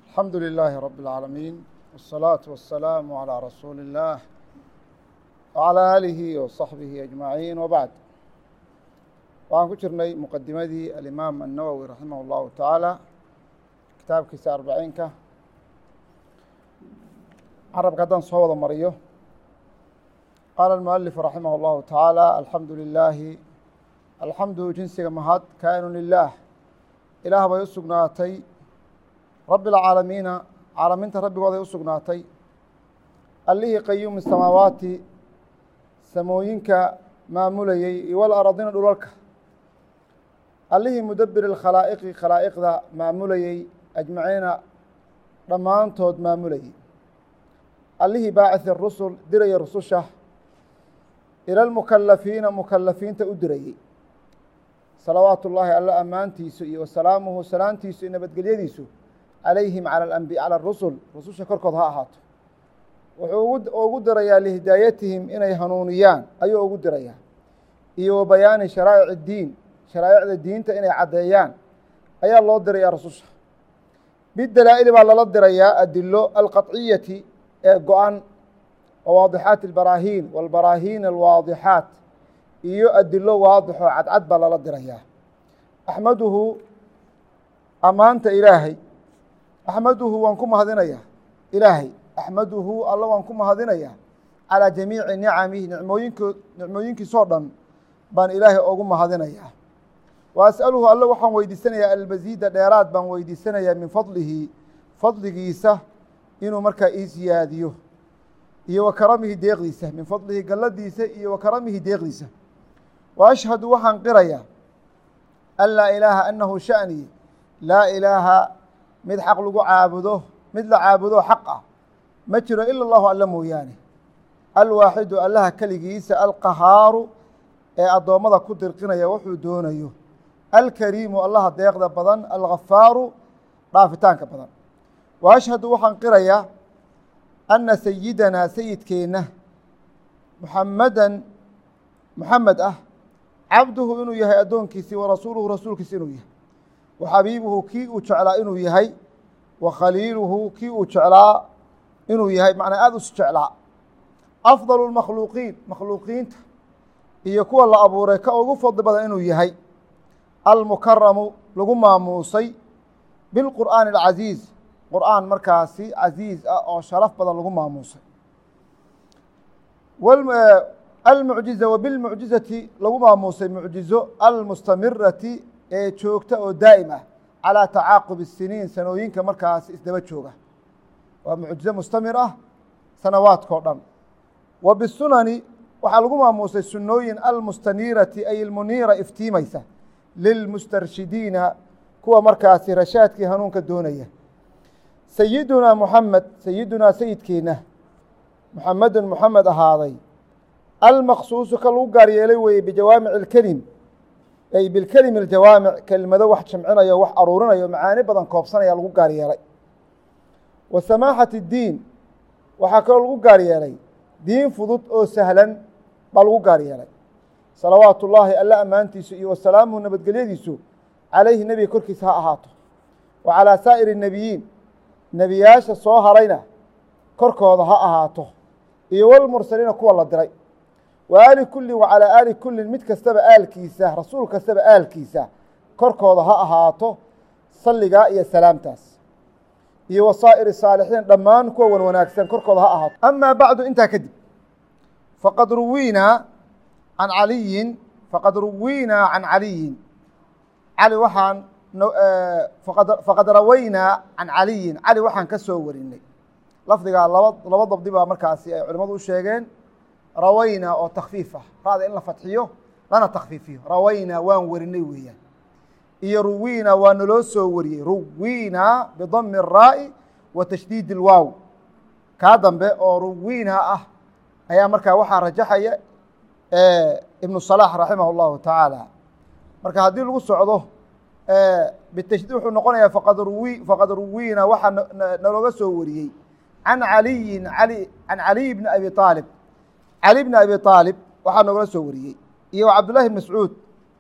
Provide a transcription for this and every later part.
الحمد لله رب العالمين والصلاة والسلام على رسول الله وعلى آله وصحبه أجمعين وبعد waxaan ku jirnay muqadimadii alimaam النawwي raximah الlahu taعaalى kitaabkiisa arbaciinka carabka haddaan soo wada mariyo qaala الmuألif raximah الlahu taعaalى alxamdu lilaahi alxamdu jinsiga mahad kaa'inu lilah ilaah bay u sugnaatay rabbi اlcaalamiina caalamiinta rabbigooday u sugnaatay allihii qayuumi samaawaati samooyinka maamulayey iyo walaradiina dhulalka allihii mudabir اkhalaa'iqi khalaa'iqda maamulayey ajmaciina dhammaantood maamulayey allihii baaciثi rusul diraya rususha ila lmukalafiina mukalafiinta u dirayey salawaatu ullaahi alla ammaantiisu iyo wasalaamuhu salaantiisu iyo nabadgelyadiisu calayhim calى rusul rususha korkood ha ahaato wuxuu ugu dirayaa lihidaayatihim inay hanuuniyaan ayuu ugu dirayaa iyo wa bayaani sharaa'ic اdiin sharaa'icda diinta inay caddeeyaan ayaa loo dirayaa rususha bidalaa'ili baa lala dirayaa adilo alqaطciyati ee go-an wawaadixaati اlbaraahiin wاlbaraahiin alwaadixaat iyo adilo waadixoo cadcad baa lala dirayaa axmaduhu ammaanta ilaahay axmaduhu waan ku mahadinayaa ilaahay axmaduhu alla waan ku mahadinayaa calىa jamiici nicamihi nicmooyinko nicmooyinkiisoo dhan baan ilaahay ogu mahadinayaa wa as'aluhu alle waxaan weydiisanayaa almasiida dheeraad baan weydiisanayaa min fadlihi fadligiisa inuu markaa ii siyaadiyo iyo wa karamihi deeqdiisa min fadlihi galladiisa iyo wa karamihi deeqdiisa wa ashhadu waxaan qirayaa an laa ilaaha anahu sha'ni laa ilaaha mid xaq lagu caabudo mid la caabudo xaq ah ma jiro ila allahu alla mooyaane alwaaxidu allaha keligiisa alqahaaru ee addoommada ku dirqinaya wuxuu doonayo alkariimu allaha deeqda badan alghafaaru dhaafitaanka badan wa ashhadu waxaan qirayaa anna sayidanaa sayidkeenna muxamadan muxamed ah cabduhu inuu yahay addoonkiisii wa rasuuluhu rasuulkiisi inuu yahay wa xabiibuhu kii uu jeclaa inuu yahay wa khaliiluhu kii uu jeclaa inuu yahay macnaa aada us jeclaa afdalu lmakhluuqiin makhluuqiinta iyo kuwa la abuuray ka ugu fadli badan inuu yahay almukaramu lagu maamuusay bilqur'aani alcasiiz qur'aan markaasi casiiz ah oo sharaf badan lagu maamuusay almucjiza wa bilmucjizati lagu maamuusay mucjizo almustamirati ee joogta oo daa'im ah calىa tacaaqub الsiniin sanooyinka markaasi isdaba jooga waa mucjizo mustamir ah sanawaadkao dhan wa bisunani waxaa lagu maamuusay sunooyin almustaniirati ay ilmuniira iftiimaysa lilmustarshidiina kuwa markaasi rashaadkii hanuunka doonaya sayidunaa muxamed sayidunaa sayidkeenna muxamedun muxamed ahaaday almaqsuusu ka lagu gaar yeelay weeye bijawaamic اlkelim ay bilkelimi اljawaamic kelmado wax jamcinayo wax aruurinayo macaani badan koobsanaya lagu gaar yeelay wa samaaxat اddiin waxaa kaloo lagu gaar yeelay diin fudud oo sahlan baa lagu gaar yeelay salawaatu ullaahi alla ammaantiisu iyo wasalaamuhu nabadgelyadiisu calayhi nebiga korkiisa ha ahaato wa calaa saa'iri الnebiyiin nebiyaasha soo harayna korkooda ha ahaato iyo walmursaliina kuwa la diray wa aali kullin wa calaa aali kullin mid kastaba aalkiisa rasuul kastaba aalkiisa korkooda ha ahaato salligaa iyo salaamtaas iyo wa saa'iri saalixiin dhammaan kuwa wan wanaagsan korkooda ha ahaato amaa bacdu intaa kadib faqad ruwiinaa can caliyin faqad ruwiinaa can caliyin cali waxaan faqad rawaynaa can caliyin cali waxaan ka soo warinay lafdigaa laba laba dabdi baa markaasi ay culimmadu u sheegeen rawaynaa oo takfiif ah ra'da in la fadxiyo lana takfiifiyo rawaynaa waan warinay weeyaan iyo ruwiinaa waa naloo soo wariyey ruwiinaa bidami الraa'i wa tashdiid اlwaaw kaa dambe oo ruwiinaa ah ayaa markaa waxaa rajaxaya ibnu صalax raximah اllahu tacaala marka haddii lagu socdo bitashdiid wuxuu noqonayaa faqad ruwi faqad ruwiina waxaa nalooga soo wariyey can caliyin ali can caliy bni abi aalib cali bni abi aalib waxaa noogala soo wariyey iyo wa cabdullahi bn mascuud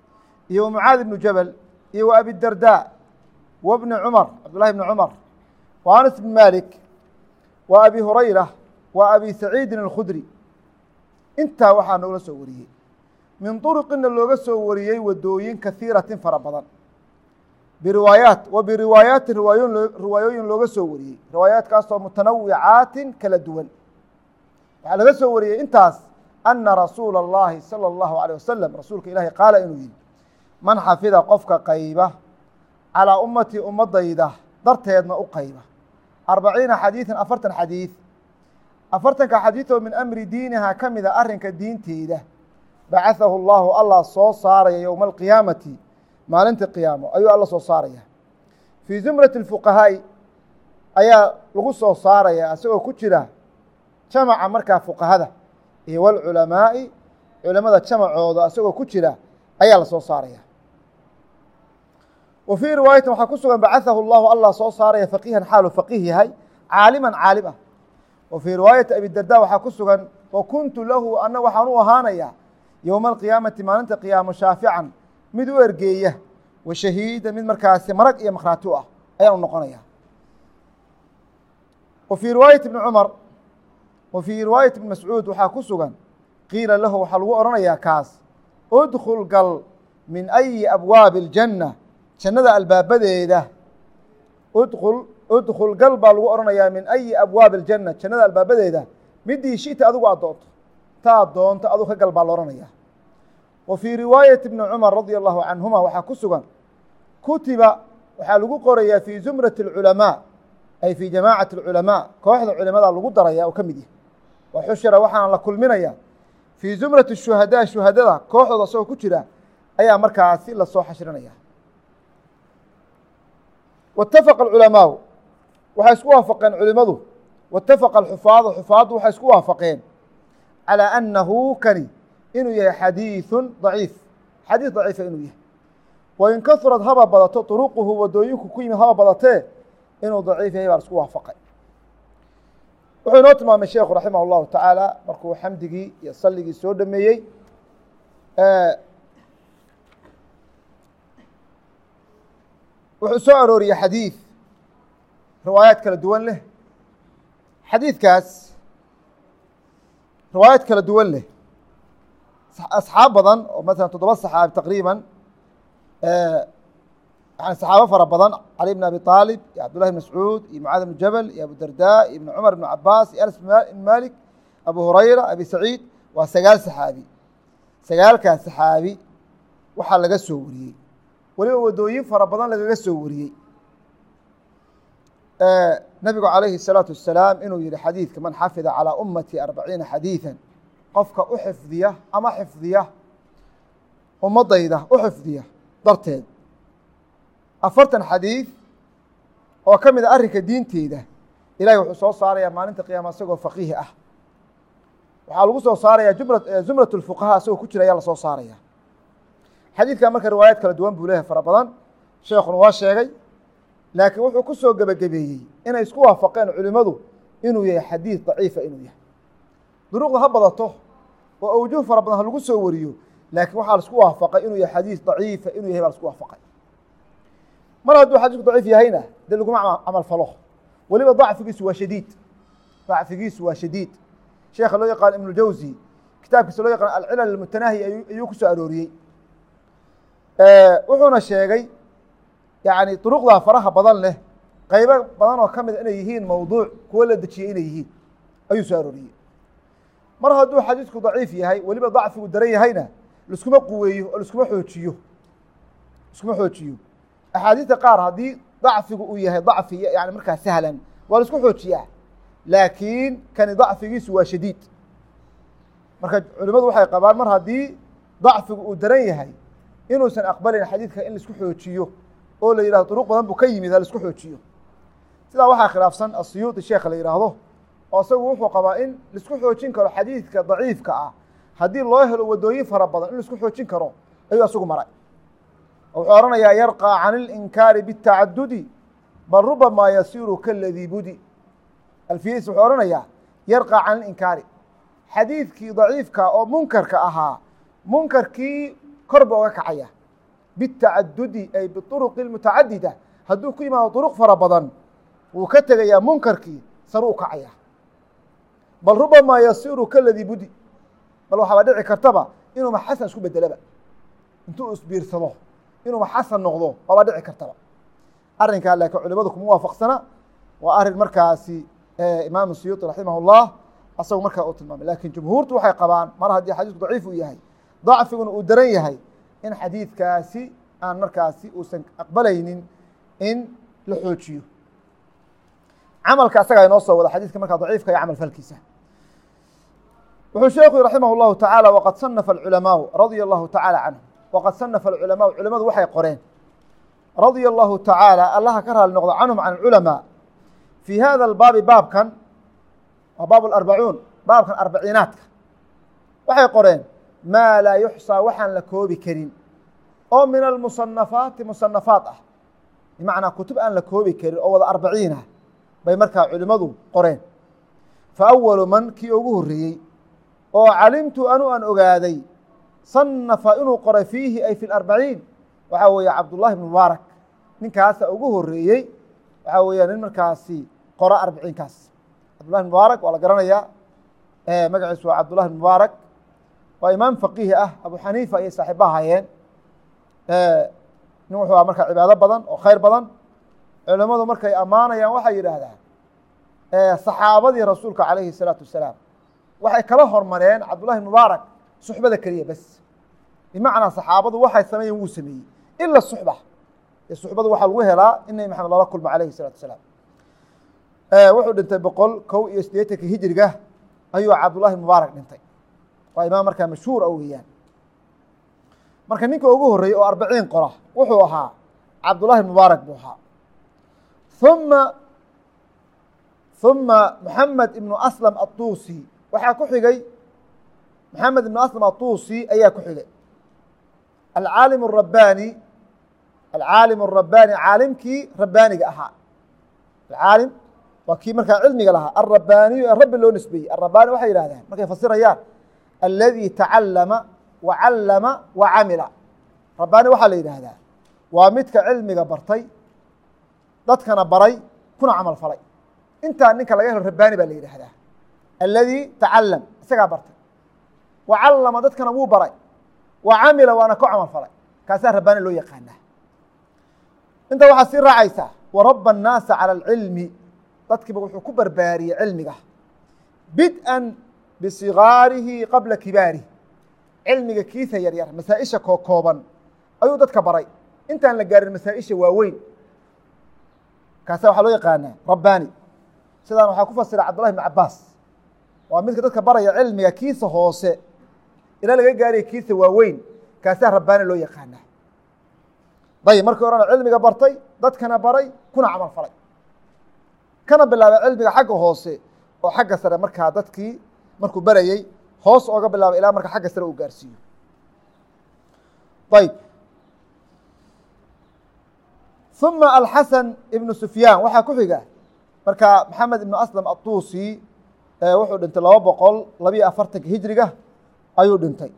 iyo wa mucaadi bnu jabal iyo wa abidarda wa bni cumar cabdullahi bni cumar wa anas bn malik wa abi hurayra wa abi saciidin alkhudri intaa waxaa noogala soo wariyey min duruqina looga soo wariyey wadooyin kahiiratin fara badan biriwaayaat wa biriwaayaatin riwaayoon riwaayooyin looga soo wariyey riwaayaatkaasoo mutanawicaatin kala duwan waxaa laga soo wariyey intaas ana rasuula اllahi salى اllahu alيه wasalam rasuulka ilaahi qaala inuu yihi man xafida qofka qayba calىa ummatii ummadayda darteedna u qayba arbaciina xadiiثan afartan xadiiث afartanka xadiiث oo min amri diiniha ka mida arrinka diinteeda bacaثahu اllahu allah soo saaraya yowma alqiyaamati maalinta qiyaamo ayuu alla soo saaraya fii zumrati اfuqahaa'i ayaa lagu soo saaraya isagoo ku jira jamaca markaa fuqahada iyo wاlculamaa'i culamada jamacooda isagoo ku jira ayaa la soo saaraya wa fii riwaayatin waxaa ku sugan bacaثahu اllahu allah soo saaraya faqiihan xaalu faqiih yahay caaliman caalim ah wa fii riwaayati abidarda waxaa ku sugan wa kuntu lahu ana waxaan u ahaanaya yowma alqiyaamati maalinta qiyaamo shaafican mid u ergeeya wa shahiida mid markaasi marag iyo makhraati u ah ayaan u noqonaya wa fii riwaayati bni cumar wa fii riwaayati ibni mascuud waxaa ku sugan qiila lahu waxaa lagu odhanayaa kaas udkhul gal min ayi abwaabi اljanna jannada albaabadeeda udkul udkhul gal baa lagu odhanayaa min ayi abwaabi اljanna jannada albaabadeeda midii shita adigu aad doonto taa doonto adug ka gal baa la odhanaya wa fii riwaayati bni cumar radia allahu canhuma waxaa ku sugan kutiba waxaa lagu qorayaa fii zumrati اlculamaa ay fii jamaacati اlculamaa kooxda culimada lagu daraya oo ka mid yahay wa xushira waxaana la kulminaya fii zumrati shuhadaa shuhadada kooxdooda isagoo ku jira ayaa markaasi lasoo xashrinaya waitafaqa alculamaau waxay isku waafaqeen culimadu waitafaqa alxufaadu xufaaddu waxay isku waafaqeen calىa annahu kani inuu yahay xadiiثu daciif xadiis daciifa inuu yahay wain kahrad haba badato طuruquhu wadooyinku ku yimid haba badatee inuu daciif yahay baa la isku waafaqay wuxuu inoo tilmaamay sheekhu raximah اllahu tacaala markuu xamdigii iyo salligii soo dhameeyey wuxuu soo arooriyey xadiid riwaayaad kala duwan leh xadiidkaas riwaayaad kala duwan leh asxaab badan oo maala toddoba saxaabi taqriiban yani saxaabo fara badan cali bn abi aalib iyo cabdullahi bn mascuud iyo mucaad bn jabal iyo abu darda iyo ibn cumar ibn cabaas iyo anas ibn malik abu hurayra abi saciid waa sagaal saxaabi sagaalkaas saxaabi waxaa laga soo wariyey weliba wadooyin fara badan lagaga soo wariyey nabigu calayhi الsalaatu wasalaam inuu yihi xadiidka man xafida calىa ummati arbaciina xadiiثa qofka u xifdiya ama xifdiya ummadayda u xifdiya darteed afartan xadiid oo ka mid a arrinka diinteeda ilahay wuxuu soo saaraya maalinta qiyaama isagoo faqiih ah waxaa lagu soo saaraya zumrat اlfuqahaa isagoo ku jira ayaa lasoo saaraya xadiidkan marka riwaayaad kala duwan buu leeyahay fara badan sheekuna waa sheegay laakiin wuxuu ku soo gebagabeeyey inay isku waafaqeen culimmadu inuu yahay xadiid daciifa inuu yahay duruuqda ha badato oo awjuh fara badan ha lagu soo wariyo laakiin waxaa la isku waafaqay inuu yahay xadiid daciifa inuu yahay baa la isku waafaqay mar hadduu xadiisku daciif yahayna dee laguma camal falo weliba dacfigiisu waa shadiid dacfigiisu waa shadiid sheekha loo yaqaan ibnu jawsi kitaabkiisa loo yaqaan alcilal almutanaahi ayuu ku soo arooriyey wuxuuna sheegay yani duruqdaa faraha badan leh qaybo badan oo ka mida inay yihiin mawduuc kuwo la dejiyey inay yihiin ayuu soo arooriyey mar hadduu xadiisku daciif yahay weliba dacfigu daran yahayna liskuma quweeyo oo liskuma xoojiyo liskuma xoojiyo axaadiista qaar haddii dacfigu uu yahay dacfi yani markaa sahlan waa la isku xoojiyaa laakiin kani dacfigiisu waa shadiid marka culimadu waxay qabaan mar haddii dacfigu uu daran yahay inuusan aqbalin xadiidka in laisku xoojiyo oo la yihahdo duruq badan buu ka yimid ha laisku xoojiyo sidaa waxaa khilaafsan asiyuuطi sheekha la yidhaahdo oo isagu wuxuu qabaa in laisku xoojin karo xadiidka daciifka ah haddii loo helo wadooyin fara badan in laisku xoojin karo ayuu isagu maray oo wuxuu ohanayaa yarqى can اlinkaari bالtacadudi bal rubamaa yasiru kaladii budi alfiyadiis wuxuu ohanayaa yarqى can اlinkaari xadiidkii daciifka oo munkarka ahaa munkarkii kor ba oga kacaya bitacadudi ay biuruqi mutacadida hadduu ku yimaado duruq fara badan wuu ka tegayaa munkarkii saru u kacayaa bal rubamaa yasiru kaladii budi bal waxaaba dhici kartaba inuuba xasan isku bedelaba intuu isbiirsado inuuba xasan noqdo waaba dhici kartaba arrinkaa laakiin culimadu kuma waafaqsana waa arrin markaasi imaamu siyuuطi raximah اllah asagu markaa uu tilmaamay lakin jumhuurtu waxay qabaan mar haddii xadiisku daciif uu yahay dacfiguna uu daran yahay in xadiidkaasi aan markaasi uusan aqbalaynin in la xoojiyo camalka asagaa inoo soo wada xadiiska markaa daciifka iyo camal falkiisa wuxuu sheekhu raximah اllahu taعaalى waqad sanafa اculamaau radia allahu taعaalى canhum waqad sanafa اculamaau culimadu waxay qoreen radia allahu taعaalى allaha ka raali noqdo canhum can اculamaa fii hada albaabi baabkan waa baab اlarbacuun baabkan arbaciinaadka waxay qoreen maa laa yuxsaa waxaan la koobi karin oo min almusanafaati musanafaat ah bimacnaa kutub aan la koobi karin oo wada arbaciin ah bay markaa culimmadu qoreen fa awalu man kii ugu horreeyey oo calimtu anu aan ogaaday sanafa inuu qoray fiihi ay fi larbaciin waxaa weeye cabdullahi bn mubaarak ninkaasa ugu horreeyey waxaa weeya nin markaasi qora arbiciinkaas cabdullahi bn mubaarak waa la garanayaa magaciisu waa cabdullahi bn mubaarak waa imaam faqiihi ah abu xaniifa ayay saaxiiba ahaayeen nin wuxuu aha markaa cibaado badan oo khayr badan culimmadu markay ammaanayaan waxay yidhaahdaan saxaabadii rasuulka calayhi الsalaatu wasalaam waxay kala hormareen cabdullahi mubaarak suxbada keliya bes bimacnaa saxaabadu waxay sameeyeen wuu sameeyey ila suxba ee suxbadu waxaa lagu helaa in nebi maxamed lala kulmo calayhi الsalatu wasalaam wuxuu dhintay boqol kow iyo siddeetanka hijriga ayuu cabdullahi mubaarak dhintay waa imaam markaa mashhuur a weeyaan marka ninka ugu horreeyey oo arbaciin qora wuxuu ahaa cabdullahi mubaarak buu ahaa uma uma moxamed ibnu aslam atuusi waxaa ku xigay moxamed ibnu aslam atuusi ayaa ku xigay alcaalim الrabbaani alcaalim الrabbaani caalimkii rabbaaniga ahaa alcaalim waa kii markaa cilmiga lahaa alrabbaaniyu ee rabbi loo nisbeeyey alrabbaani waxay yihahdaan markay fasirayaan aladi tacallama wa callama wa camila rabbaani waxaa la yidhaahdaa waa midka cilmiga bartay dadkana baray kuna camal falay intaa ninka laga helo rabbaani baa la yidhaahdaa aladi tacalam isagaa bartay wa callama dadkana wuu baray wa camila waana ku camal falay kaasaa rabbaani loo yaqaanaa inta waxaa sii raacaysaa warabba الnaasa calى اlcilmi dadkiiba wuxuu ku barbaariyey cilmiga bid'an bisigaarihi qabla kibaarih cilmiga kiisa yaryar masaa-isha koo kooban ayuu dadka baray intaan la gaarin masaa-isha waaweyn kaasa waxaa loo yaqaanaa rabbaani sidaan waxaa ku fasira cabdullahi bn cabaas waa midka dadka baraya cilmiga kiisa hoose ilaa laga gaaraya kiisa waaweyn kaasaa rabbaani loo yaqaanaa dayib markii horena cilmiga bartay dadkana baray kuna camal falay kana bilaabay cilmiga xagga hoose oo xagga sare markaa dadkii markuu barayey hoos ooga bilaabay ilaa marka xagga sare uu gaarsiiyo ayb uma alxasan ibnu sufyaan waxaa ku xiga marka maxamed ibnu aslam atuusi wuxuu dhintay laba boqol labiyo afartanka hijriga ayuu dhintay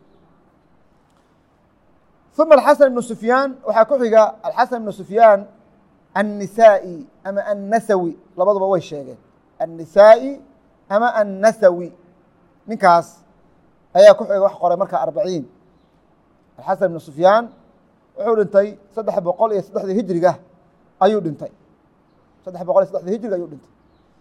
uma alxasan ibnu sufyaan waxaa ku xiga alxasan ibnu sufyaan annisaa'i ama annasawi labaduba way sheegeen annisaa'i ama annasawi ninkaas ayaa ku xiga wax qoray marka arbaciin alxasan ibnu sufyaan wuxuu dhintay saddex boqol iyo saddexdii hijriga ayuu dhintay saddex boqol iyo saddexdii hijriga ayuu dhintay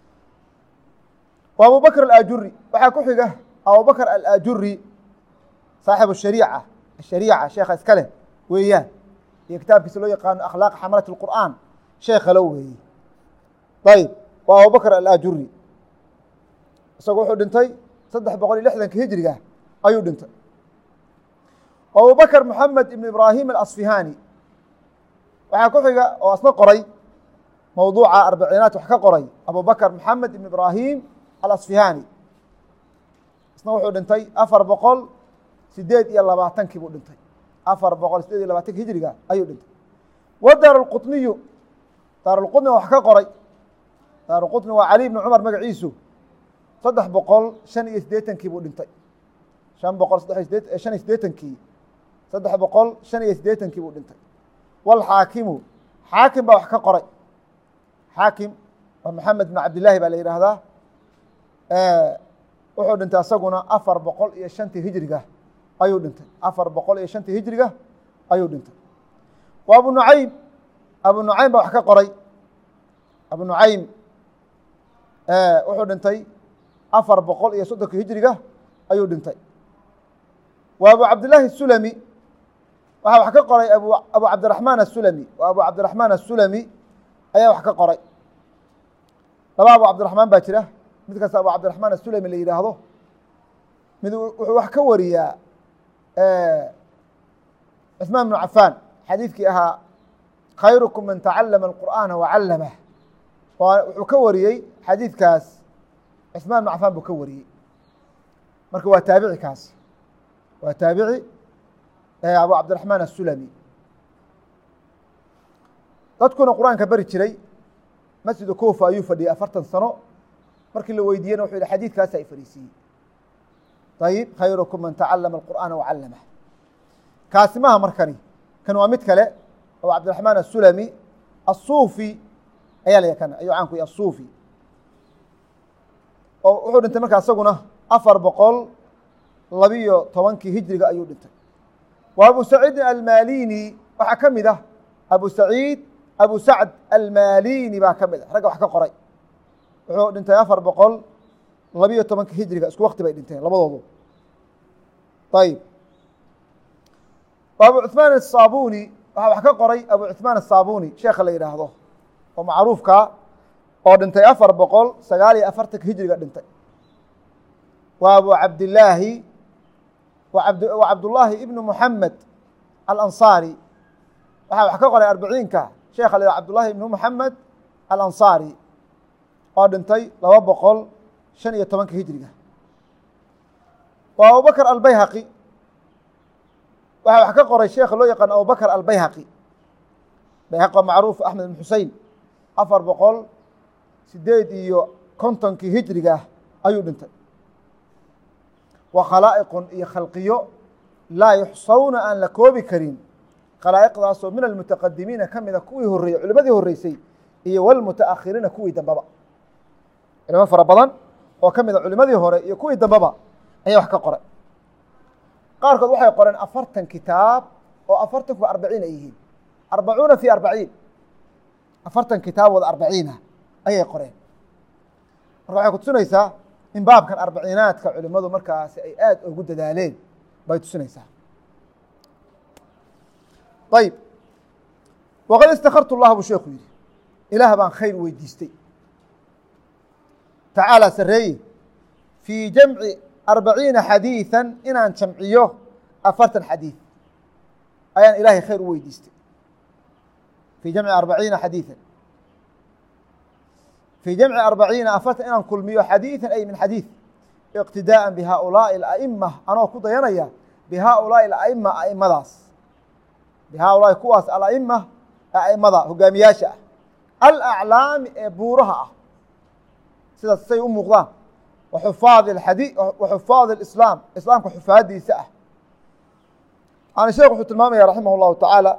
wa abubakr alajuri waxaa ku xiga abubakr alajuri saaxibu shariica ashariica sheekha iska leh weeyaan iyo kitaabkiisa loo yaqaano akhlaaq xamalat اlqur'aan sheekalo weeye ayb waa abubakr alajuri isagu wuxuu dhintay saddex boqol iyo lixdanka hijriga ayuu dhintay abubakr moxamed ibn ibraahim alasfihani waxaa ku xiga oo asna qoray mowduuca arbiciinaat wax ka qoray abubakr moxamed ibn ibraahim alasfihani isna wuxuu dhintay afar boqol sideed iyo labaatankii buu dhintay afar boqol sideed iyo labaatanki hijriga ayuu dhintay wa daar اlqطniyu daar اlqطni wax ka qoray daar اlqطni waa cali ibn cumar magaciisu saddex boqol shan iyo siddeetankii buu dhintay shan boqol sadde shan iyo siddeetankii saddex boqol shan iyo siddeetankii buu dhintay walxaakimu xaakim baa wax ka qoray xaakim waa maxamed bn cabdillahi baa la yidhaahdaa wuxuu dhintay asaguna afar boqol iyo shantii hijriga ayuu dhintay afar boqol iyo shantii hijriga ayuu dhintay wa abu nucaym abu nucaym baa wax ka qoray abu nucaym wuxuu dhintay afar boqol iyo soddonka hijriga ayuu dhintay wa abu cabdillaahi الsulami waxaa wax ka qoray abu abu cabdiraxmaan asulami wa abu cabdiraxmaan asulami ayaa wax ka qoray laba abu cabdiraxmaan baa jira mid kasta abu cabdiraxmaan asulami la yidhaahdo mid wuxuu wax ka wariyaa cuثmaan bnu cafaan xadiidkii ahaa khayrukum man tacalama اlqur'aana wacallamah wuxuu ka wariyey xadiidkaas cuثmaan bnu cafaan buu ka wariyey marka waa taabici kaas waa taabici abu cabdiraxmaan asulami dadkuna qur-aanka beri jiray masjidu kufa ayuu fadhiyey afartan sano markii la weydiiyena wuxuu yihi xadiidkaasa i fadhiisiiyey ayib khayrukum man tacalama alqur'aana wacallamah kaasi maha markani kan waa mid kale abu cabdiraxmaan asulami asuufi ayaa la yakana ayuu caan ku yahy asuufi oo wuxuu dhintay markaa isaguna afar boqol labiyo tobankii hijriga ayuu dhintay wa abu saciidin almalini waxaa ka mid ah abu saciid abu sacd almalini baa ka mid ah ragga wax ka qoray wuxuu dhintay afar boqol labiyo tobankii hijriga isku wakti bay dhinteen labadoodu ayib abu cuثmaan الصabuni waxaa wax ka qoray abu cuثmaan الصabuni sheekha la yidhaahdo oo macruufka oo dhintay afar boqol sagaal iyo afartanka hijriga dhintay wa abu cabdillaahi wa cabdullaahi ibnu muxamed alanصaari waxaa wax ka qoray arbiciinka sheekha la yidhah cabdullaahi ibnu muxamed alanصaari oo dhintay laba boqol shan iyo tobanka hijriga wa abubakr albayhaqi waxaa wax ka qoray sheekha loo yaqaano abubakr albayhaqi bayhaqi waa macruuf axmed ibn xusein afar boqol sideed iyo kontonkii hijriga ayuu dhintay wa khalaa'iqun iyo khalqiyo laa yuxsawna aan la koobi karin khalaa'iqdaasoo min almutaqadimiina ka mida kuwii horreeyey culimadii horreysay iyo walmutaakhiriina kuwii dambeba culimo fara badan oo ka mida culimadii hore iyo kuwii dambeba ayaa wax ka qoray qaarkood waxay qoreen afartan kitaab oo afartankuba arbaciin ay yihiin arbacuuna fi arbaciin afartan kitaabooda arbaciinah ayay qoreen marka waxay kutusinaysaa in baabkan arbaciinaadka culimadu markaasi ay aad ugu dadaaleen bay tusinaysaa ayib waqad istakartu llah buu sheeku yihi ilaah baan khayr weydiistay tacaalى sareeye fii jamci arbaciina xadiiثa inaan jamciyo afartan xadiiث ayaan ilaahay khayr u weydiistay fii jamci arbaciina xadiiثa fii jamci arbaciina afartan inaan kulmiyo xadiiثa ay min xadiiث iqtidaaءa bihaaulaaءi اأئma anoo ku dayanaya bihaaulaaءi اأئma aimadaas bihaaulaahi kuwaas ala'ima aimada hogaamiyaasha ah alaclaami ee buuraha ah sidaas say u muuqdaan waxufaad adi waxufaad اislaam islaamka xufaadiisa ah yani sheekh wuxuu tilmaamaya raximah اllahu tacaala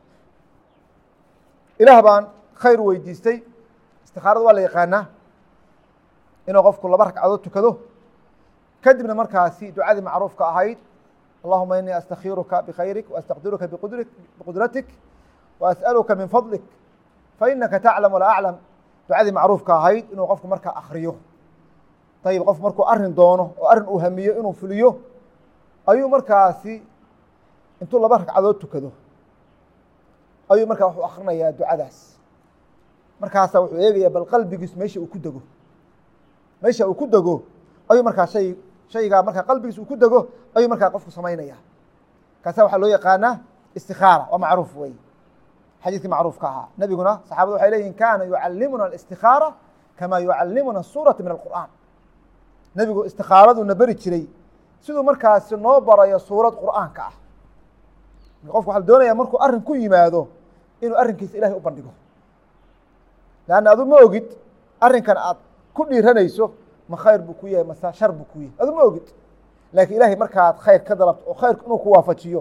ilaah baan khayr weydiistay istikaarada waa la yaqaanaa inuu qofku laba ragcadood tukado kadibna markaasi ducadii macruufka ahayd allahuma inii astakhiruka bkhayrik waastaqdiruka biqudratik waasأaluka min fadlik fainaka taclam walaa aclam ducadii macruufka ahayd inuu qofku markaa akriyo ayib qof markuu arin doono oo arrin uu hamiyo inuu fuliyo ayuu markaasi intuu laba ragcadood tukado ayuu markaa wuxuu akrinayaa ducadaas markaasa wuxuu eegaya bal qalbigiis meesha uu ku dego meesha uu ku dego ayuu markaa shay shaygaa markaa qalbigiis uu ku dego ayuu markaa qofku samaynaya kaasa waxaa loo yaqaanaa istikaara waa macruuf wey xadiidkii macruufka ahaa nebiguna saxaabadu waxay leeyihin kaana yucalimuna الاstikaara kama yucalimuna الsuuraةa min الqur'an nebigu istikaaraduna beri jiray siduu markaasi noo barayo suurad qur'aanka ah qofku waxa la doonaya markuu arrin ku yimaado inuu arrinkiisa ilahay u bandhigo leanna adu ma ogid arrinkan aad ku dhiiranayso ma khayr buu ku yahay mase shar buu ku yahay adu ma ogid laakiin ilahay markaad khayr ka dalabto oo khayrku inuu ku waafajiyo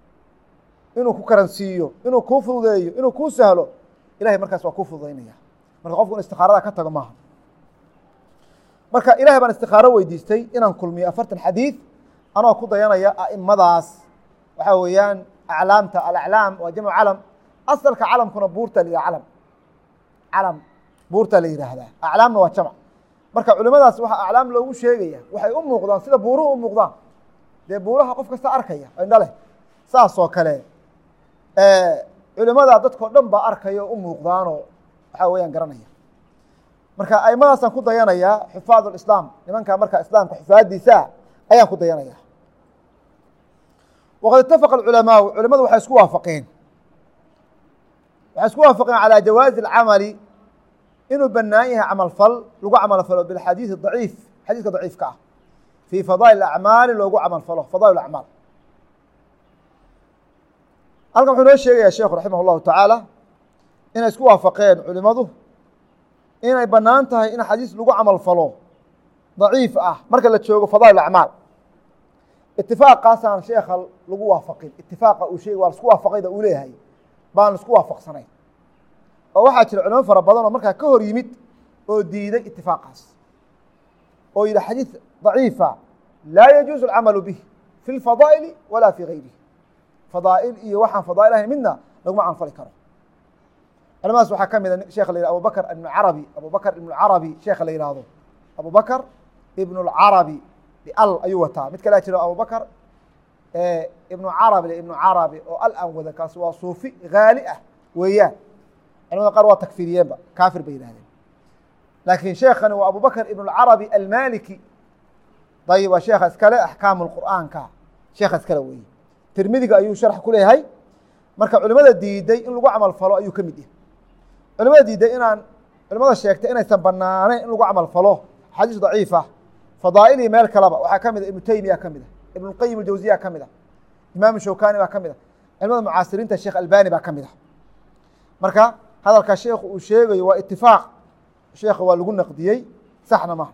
inuu ku karansiiyo inuu kuu fududeeyo inuu kuu sahlo ilahay markaas waa kuu fududaynaya marka qofku in istikaarada ka tago maaha marka ilahay baan istikaaro weydiistay inaan kulmiyo afartan xadiid anoo ku dayanaya a'imadaas waxaa weeyaan aclaamta alaclaam waa jamcu calam asalka calamkuna buurta la yidhaha calam calam buurta la yidhaahdaa aclaamna waa jamc marka culimadaas waxaa aclaam loogu sheegaya waxay u muuqdaan sida buuruhu u muuqdaan dee buuraha qof kasta arkaya indho leh saas oo kale culimadaa dadkao dhan baa arkaya oo u muuqdaanoo waxaa weeyaan garanaya marka aimadaasaan ku dayanayaa xufaad اlislaam nimankaa marka islaamka xufaadiisa ayaan ku dayanaya waqad itafaqa اculamaau culimadu waxay isku waafaqeen waxay isku waafaqeen calى jawaazi اlcamali inuu banaan yahay camal fal lagu camal falo bilxadiiث daciif xadiiska daciifka ah fii fadaa'il acmaali loogu camal falo fadaa'il acmaal halkan wuxuu noo sheegaya sheekhu raximah اllahu tacaala inay isku waafaqeen culimadu inay banaan tahay in xadiis lagu camal falo daciif ah marka la joogo fadaa'il acmaal itifaaqaasaan sheekha lagu waafaqin itifaaqa uu sheegay waa lasku waafaqayda uu leeyahay baan laisku waafaqsanayn oo waxaa jira culimo fara badan oo markaa ka hor yimid oo diiday itifaaqaas oo yidhi xadiis daciifa laa yajuuzu alcamalu bih fi lfadaa'ili walaa fi gayrihi fadaa'il iyo waxaan fadaa'il ahayn midna laguma canfali karo culamadaas waxaa ka mida sheekha la yihah abu bakr ibn carabi abu bakr ibn carabi sheekha la yihahdo abu bakr ibn اlcarabi al ayuu wataa mid kalea jiro abu bakr ibnu carabi ibnu carabi oo al aan wada kaas waa suufi haali ah weeyaan culamada qaar waa takfiriyeenba kaafir bay yihahdeen laakiin sheekani waa abu bakr ibn اlcarabi almaliki ayib waa sheekha iskale axkaamu اqur'aanka sheekha iskale weeye tirmidiga ayuu sharx ku leeyahay marka culimada diiday in lagu camal falo ayuu ka mid yahay culimada diiday inaan culimada sheegtay inaysan banaaneyn in lagu camal falo xadiis daciifa fadaa'ilii meel kaleba waxaa ka mid a ibnu teymiya ka mid a ibn اlqayim اljawziya ka mid a imaam shawkani baa ka mid a culimada mucaasiriinta sheekh albani baa ka mid a marka hadalka sheekhu uu sheegayo waa itifaaq sheekha waa lagu naqdiyey saxna maha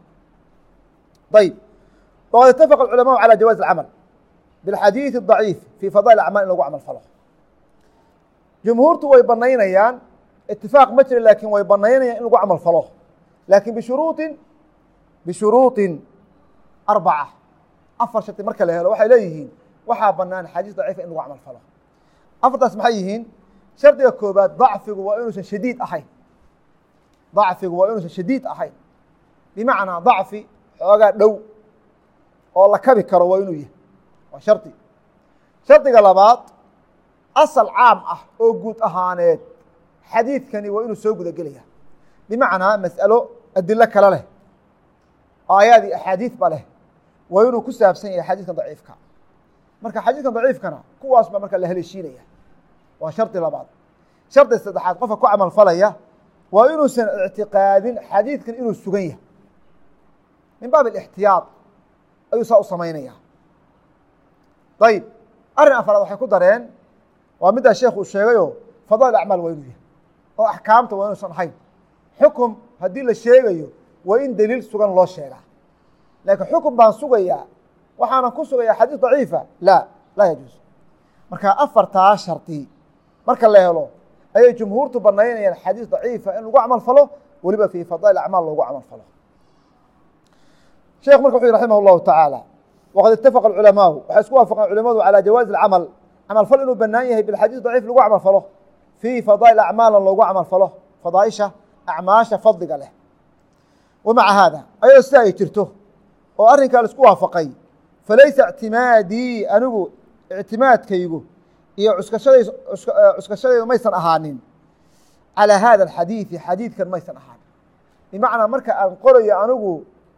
ayb waqad itafaqa اculamaءu calى jawaazi اcamal bاlxadiiث الضaciif fi fadail acmaal in lagu camal falo jumhuurtu way banaynayaan itifaaq ma jira laakin way banaynayaan in lagu camal falo lakin bishuruuطin bishuruuطin arbaca afar sharti marka la helo waxay leeyihiin waxaa banaan xadiis daciifa in lagu camal falo afartaas maxay yihiin shardiga koobaad dacfigu waa inuusan shadiid ahayn dacfigu waa inuusan shadiid ahayn bimacnaa dacfi xoogaa dhow oo la kabi karo waa inuu yahay waa shardi shardiga labaad asal caam ah oo guud ahaaneed xadiidkani waa inuu soo guda gelaya bimacnaa mas'alo adilo kale leh aayaad iyo axaadiid ba leh waa inuu ku saabsan yahay xadiidkan daciifka marka xadiidkan daciifkana kuwaas baa marka la haleeshiinaya waa shardi labaad shardi saddexaad qofka ku camal falaya waa inuusan ictiqaadin xadiidkan inuu sugan yahay min baab alixtiyaad ayuu saa u samaynaya ayib arrin afaraad waxay ku dareen waa middaa sheekh uu sheegayo fadail acmaal waa inuu yahay oo axkaamta waa inuusan ahayn xukum haddii la sheegayo waa in daliil sugan loo sheegaa laakiin xukun baan sugayaa waxaanan ku sugayaa xadiis daciifa laa laa yajuus marka afartaa shardi marka la helo ayay jumhuurtu banaynayaan xadiis daciifa in lagu camal falo weliba fii fadail acmaal loogu camal falo sheekh marka wuxu yhi raximah اllahu tacaala waqad itafaqa culamaau waxay isku waafaqeen culimadu calى jawaazi اcamal camal fal inuu banaan yahay bilxadiis daciif lagu camal falo fii fadaa'il acmaalan loogu camal falo fadaaisha acmaasha fadliga leh wamaca haada ayadoo sida ay jirto oo arrinkaa la isku waafaqay falaysa ictimaadii anigu ictimaadkaygu iyo cuskashadays cuskashadaydu maysan ahaanin calىa hada alxadiidi xadiidkan maysan ahaanin bimacnaa marka aan qorayo anigu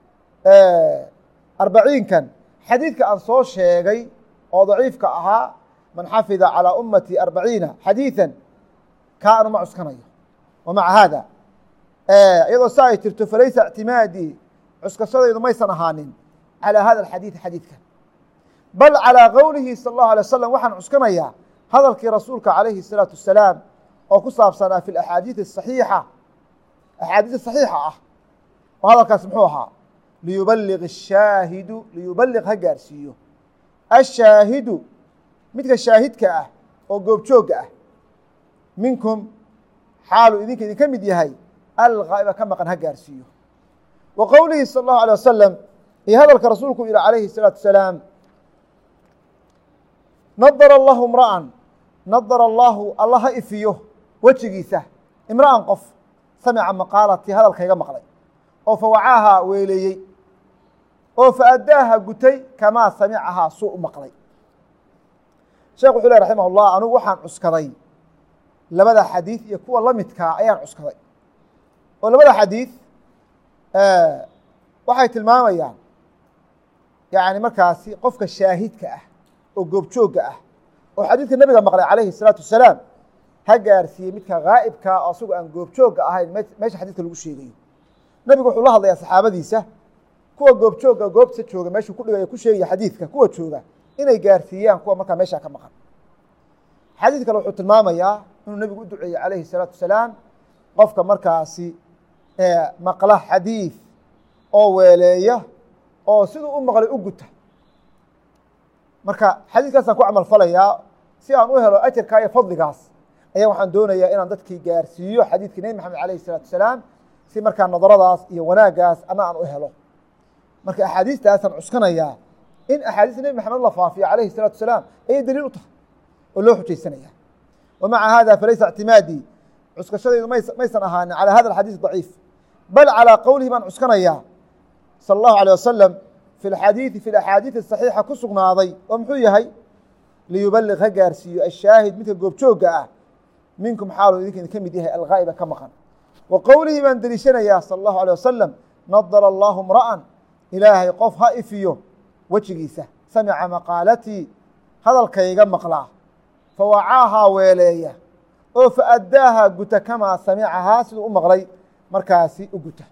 arbaciinkan xadiidka aan soo sheegay oo daciifka ahaa man xafida calىa ummati arbaciina xadiiثa kaa anu ma cuskanayo wamaca haada iyadoo sa ay jirto falaysa اctimaadii cuskashadaydu maysan ahaanin calىa hada اxadiiثi xadiidkan bal calىa qowlihi salى الlahu alيه wasalam waxaan cuskanayaa hadalkii rasuulka calayhi الsalaaةu wasalaam oo ku saabsanaa fi axaadiiث الصaxiixa axaadiis صaxiixa ah oo hadalkaas muxuu ahaa liyubaliq الshaahidu liyubaliq ha gaarsiiyo ashaahidu midka shaahidka ah oo goobjoogga ah minkum xaalu idinka idinka mid yahay algaa'iba ka maqan ha gaarsiiyo wa qowlihi salى اllahu alيه wasalam iyo hadalka rasuulku yihi calayhi الsalaatu wasalaam nadara allahu imra'an nadara allahu alla ha ifiyo wejigiisa imra'an qof samica maqaalatii hadalkayga maqlay oo fawacaaha weeleeyey oo faadaaha gutay kamaa samicahaa suu u maqlay sheekh wuxuu leh raximah اllah anugu waxaan cuskaday labada xadiid iyo kuwa la midkaa ayaan cuskaday oo labada xadiid waxay tilmaamayaan yani markaasi qofka shaahidka ah oo goobjoogga ah oo xadiidka nebiga maqlay calayhi الsalaatu wasalaam ha gaarsiiyey midka gaa'ibkaa oo asagu aan goobjoogga ahayn meesha xadiidka lagu sheegayo nebigu wuxuu la hadlayaa saxaabadiisa kuwa goobjoogga goobta jooga meeshuu ku dhigaya ku sheegaya xadiidka kuwa jooga inay gaarsiiyaan kuwa markaa meeshaa ka maqan xadiid kale wuxuu tilmaamayaa inuu nebigu u duceeyey calayhi الsalaatu wasalaam qofka markaasi maqla xadiid oo weeleeya oo siduu u maqlay u guta marka xadiidkaasaan ku camal falayaa si aan u helo ajarkaa iyo fadligaas ayaa waxaan doonayaa inaan dadkii gaarsiiyo xadiidkii nebi maxamed alayh الsalatu wasalaam si markaa nadaradaas iyo wanaaggaas ana aan u helo marka axaadiistaasaan cuskanayaa in axaadiista nebi maxamed la faafiyo calayhi الsalatu wasalaam ayay daliil u tahay oo loo xujaysanaya wa maca hada falaysa اctimaadii cuskashadaydu maysan ahaanin calى hada اxadiiث ضaciif bal calىa qowlihi baan cuskanayaa salى اllahu alيه wasalam fi اxadiiثi fi axaadiiثi صaxiixa ku sugnaaday oo muxuu yahay liyubaliq ha gaarsiiyo ashaahid midka goobjoogga ah minkum xaalu idinka idinka mid yahay algaa'iba ka maqan wa qowlihii baan deliishanayaa salى اllahu alيه wasalam nadara allahu imra'an ilaahay qof ha ifiyo wejigiisa samica maqaalatii hadalkayga maqlaa fawacaahaa weeleeya oo faadaaha guta kamaa samicahaa siduu u maqlay markaasi u guta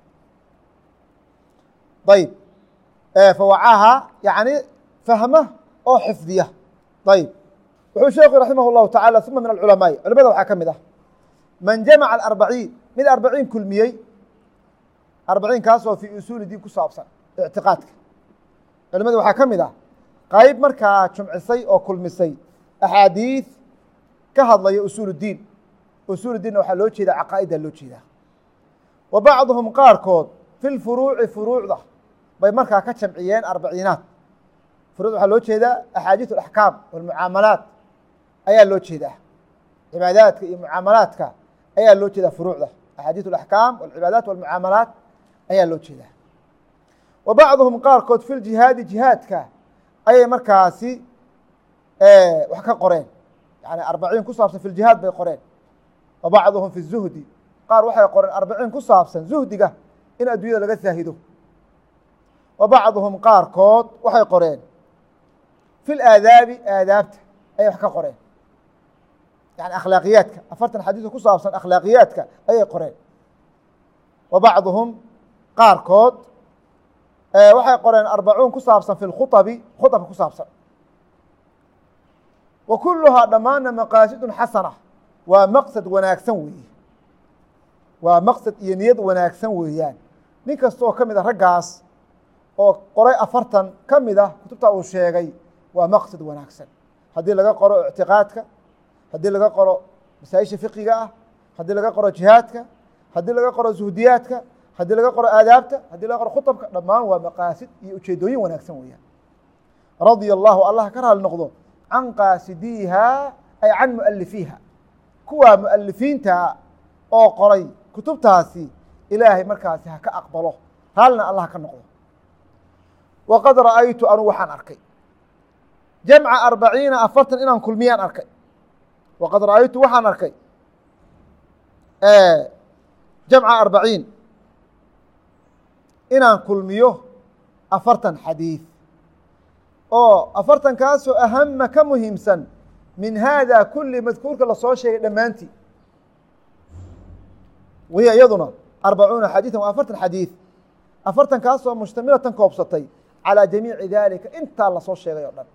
ayb fawacaahaa yani fahma oo xifdiya ayb wuxuu sheekhu raximah اllahu tacala uma min alculamaai culamada waxaa ka mid ah man jamaca aarbaciin mid arbaciin kulmiyey arbaciinkaasoo fii usuuli diin ku saabsan ictiqaadka culamada waxaa ka mid ah qayb markaa jumcisay oo kulmisay axaadiid ka hadlaya usuul اdiin usuul diinna waxaa loo jeedaa caqaa'iddaa loo jeedaa wa bacduhum qaarkood fi lfuruuci furuucda bay markaa ka jamciyeen arbaciinaad furuucda waxaa loo jeedaa axaadiiث اaxkaam walmucaamalaat ayaa loo jeedaa cibaadaadka iyo mucaamalaadka ayaa loo jeedaa furuucda axaadiiث اaxkaam walcibaadaat walmucaamalaat ayaa loo jeedaa wa bacduhum qaarkood fi ljihaadi jihaadka ayay markaasi wax ka qoreen yani arbaciin ku saabsan fi ljihaad bay qoreen wa bacduhum fi zuhdi qaar waxay qoreen arbaciin ku saabsan zuhdiga in adduunyada laga saahido wa bacduhum qaarkood waxay qoreen fi laadaabi aadaabta ayay wax ka qoreen yani akhlaaqiyaadka afartan xadiiso ku saabsan akhlaaqiyaadka ayay qoreen wa bacduhum qaarkood waxay qoreen arbacuun ku saabsan fi lkhuabi khuabka ku saabsan wa kuluhaa dhammaanna maqaasidun xasana waa maqsad wanaagsan weeye waa maqsad iyo niyad wanaagsan weeyaan nin kasta oo ka mid a raggaas oo qoray afartan ka mid ah kutubta uu sheegay waa maqsad wanaagsan haddii laga qoro ictiqaadka haddii laga qoro masaa-isha fiqiga ah haddii laga qoro jihaadka haddii laga qoro zuhdiyaadka haddii laga qoro aadaabta haddii laga qoro khuطabka dhammaan waa maqaasid iyo ujeedooyin wanaagsan weeyaan radia allahu allah ka raali noqdo can qaasidiiha ay can mualifiiha kuwaa mualifiinta oo qoray kutubtaasi ilaahay markaasi ha ka aqbalo raalina allah ka noqdo waqad ra'aytu anu waxaan arkay jamca arbaciina afartan inaan kulmiyaan arkay waqad ra'aytu waxaan arkay jamca arbaciin inaan kulmiyo afartan xadiid oo afartankaasoo ahama ka muhiimsan min haada kuli madkuurka lasoo sheegay dhammaantii wahiya iyaduna arbacuuna xadiiثan waa afartan xadiid afartankaasoo mushtamilatan koobsatay calىa jamiici dalika intaa lasoo sheegay oo dhan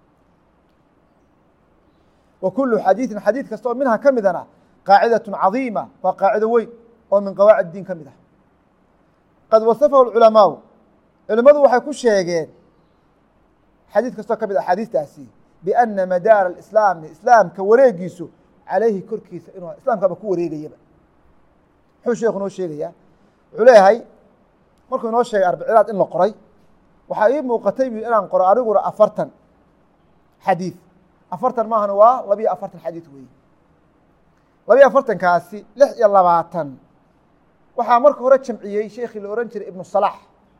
wa kulu xadiiثin xadiid kasta oo minha ka midana qaacidaة cadiima waa qaacido weyn oo min qawaacid diin ka mid ah qad wasafahu اculamaau culimmadu waxay ku sheegeen xadiid kastoo ka mid a axaadiistaasi biana madaara islaami islaamka wareegiisu calayhi korkiisa inuu islaamkaba ku wareegayaba muxuu sheekhu noo sheegayaa wuxuu leeyahay markuu inoo sheegay arbiciinaad in la qoray waxaa ii muuqatay bu inaan qoro aniguna afartan xadiid afartan maahan waa labiyo afartan xadiid weeye labiyo afartankaasi lix iyo labaatan waxaa marka hore jamciyey sheekii la ohan jiray ibnu salax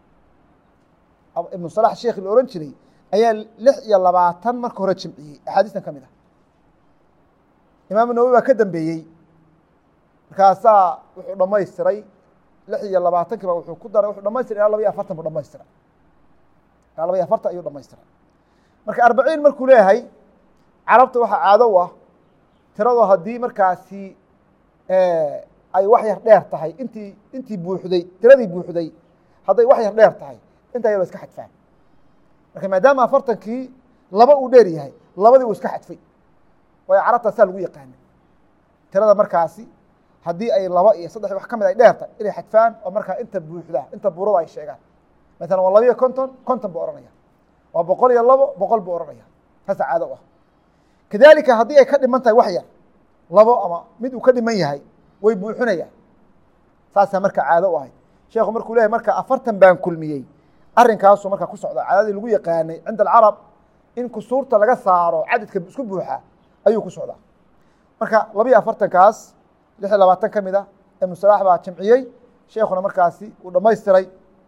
ibnu salax sheekii la ohan jiray ayaa lix iyo labaatan marka hore jamciyey axaadiistan ka mid ah imaamu nawowi baa ka dambeeyey markaasaa wuxuu dhamaystiray lix iyo labaatankiiba wuxuu ku daray wuxuu dhamaystiray ilaa laba iyo afartan buu dhamaystiray ilaa laba iyo afartan ayuu dhamaystiray marka arbaciin markuu leeyahay carabta waxaa caado u ah tirado haddii markaasi ay wax yar dheer tahay intii intii buuxday tiradii buuxday hadday wax yar dheer tahay intaa yar waa iska xadfaan marka maadaama afartankii laba uu dheer yahay labadii uu iska xadfay waayo carabtaa saa lagu yaqaana tirada markaasi haddii ay laba iyo saddex wax ka mid ay dheer tahay inay xadfaan oo markaa inta buuxda inta buurada ay sheegaan masalan waa labiyo konton konton buu ohanaya waa boqol iyo labo boqol buu ohanaya saasa caado u ah kadalika haddii ay ka dhiman tahay wax yar labo ama mid uu ka dhiman yahay way buuxinayaan saasaa marka caado u ahay sheekhu markuu leyahy marka afartan baan kulmiyey arrinkaasuu markaa ku socda caadadii lagu yaqaanay cinda alcarab in kusuurta laga saaro cadadka isku buuxa ayuu ku socdaa marka labiyo afartankaas lix iyo labaatan ka mid a ibnu salaax baa jamciyey sheekuna markaasi uu dhamaystiray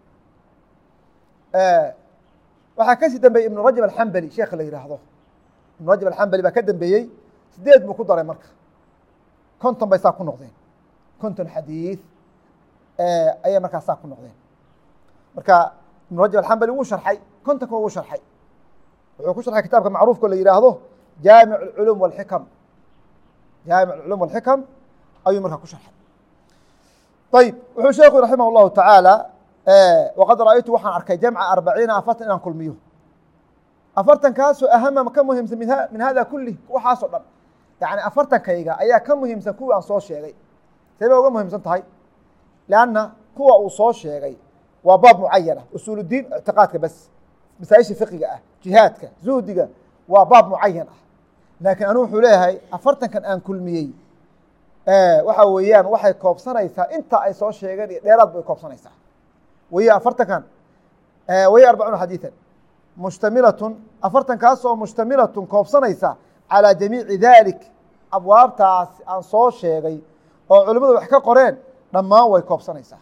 waxaa kasii dambeeyey ibnu rajab alxambali sheekha la yihaahdo ibnu rajab alxambali baa ka dambeeyey sideed buu ku daray marka konton bay saa ku noqdeen konton xadiid ayay markaa saa ku noqdeen marka ibnu rajab alxambali wuu sharxay kontonka wuu sharxay wuxuu ku sharxay kitaabka macruufka la yihaahdo jaamic اculum wاlxikam jaamic اculum wاlxikam ayuu markaa ku sharxay ayib wuxuu sheeku raximah اllahu tacaala waqad ra'aytu waxaan arkay jamca arbaciina afartan inaan kulmiyo afartankaasoo ahama ka muhiimsan min hada kulih waxaasoo dhan yani afartankayga ayaa ka muhiimsan kuwii aan soo sheegay seebay uga muhiimsan tahay lanna kuwa uu soo sheegay waa baab mucayana usuuludiin ictiqaadka bas masaaisha fiqiga ah jihaadka zuhdiga waa baab mucayan ah laakiin anuu wuxuu leeyahay afartankan aan kulmiyey waxa weeyaan waxay koobsanaysaa inta ay soo sheegeen iyo dheeraad bay koobsanaysaa wahiy afartankan wahiy arbacuuna xadiiثan mushtamilatun afartankaasoo mushtamilatun koobsanaysa calىa jamiici dalik abwaabtaas aan soo sheegay oo culimmadu wax ka qoreen dhammaan way koobsanaysaa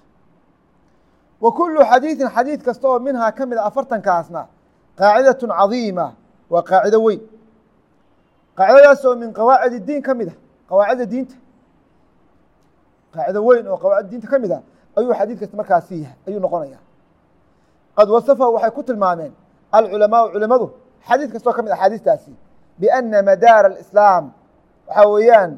wa kulu xadiiثin xadiid kasta oo minhaa ka mid a afartankaasna qaacidaة cadiima waa qaacido weyn qaacidadaas oo min qawaacid اdiin ka mid a qawaacida diinta qaacido weyn oo qawaacid diinta ka mid a ayuu xadiid kasta markaasi yahay ayuu noqonaya qad wasafahu waxay ku tilmaameen alculamaau culimadu xadiid kastoo ka mid axaadiistaasi biana madaara alislaam waxaa weeyaan